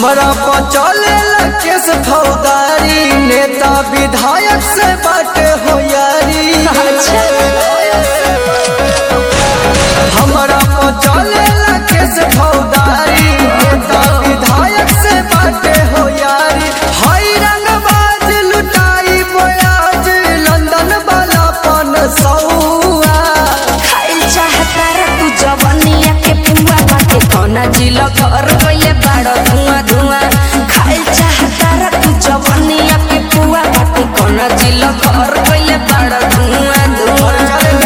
हमरा पर चले केस फौदारी नेता विधायक से बाटे हो यारी हमरा पर चले केस फौदारी नेता विधायक से बाटे हो यारी हई रंगबाज लुटाई बोयाज लंदन वाला पन सौआ खाइल चाहता रे तू जवनिया के पुआ बाटे कौना जिला घर गइले बाड़ धुआं धुआं खाइल चाहता रे तू जवनिया के पुआ बाटे कौना जिला घर गइले बाड़ धुआं धुआं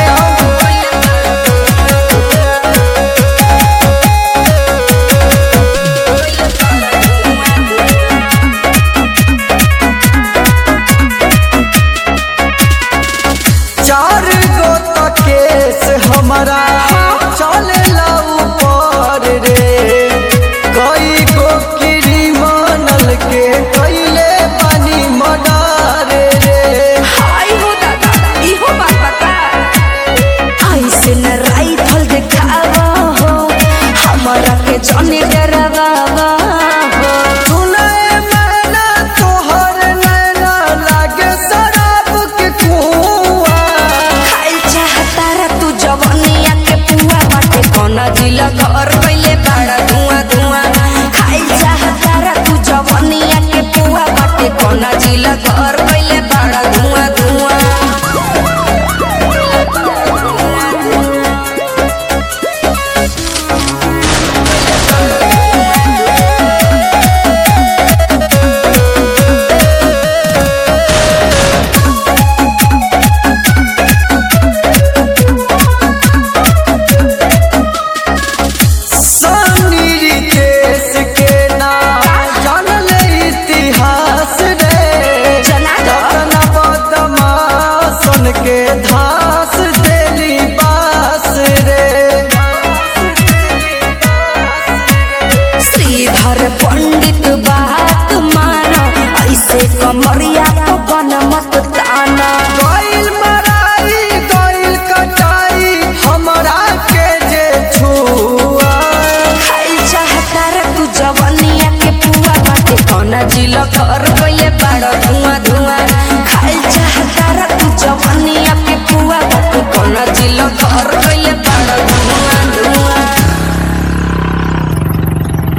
चार गो तक केस हमारा चलेला ऊपर रे कई गो क्रिमिनल के कैले पानी मर्डर रे हाय हो दादा इहो बात बता ऐसे न राइफल देखावा हो हमरा के जने डरावा हो सुनाए मैना तोहर नैना लागे शराब के कुआं खाइल चाहता रे तू जवनिया के पुआ बाटे कौना जिला घर पहले बाड़ा धुआं धुआं खाइल चाहता रे तू जवनिया के पुआ बाटे कौना जिला घर पहले बाड़ा धुआं धुआं सनी केस के नाम जानल इतिहास रे जना दो। रतन बदमाशन के धास देली बास रे श्रीधर पंडित बात मानो ऐसे कमरिया तो बन मत ताना गइल मराई गइल कटाई हमरा के जे छुआ खाइल चाहता रे तू जवनिया के पुआ बाटे कौना जिला घर गइले बाड़ा धुआं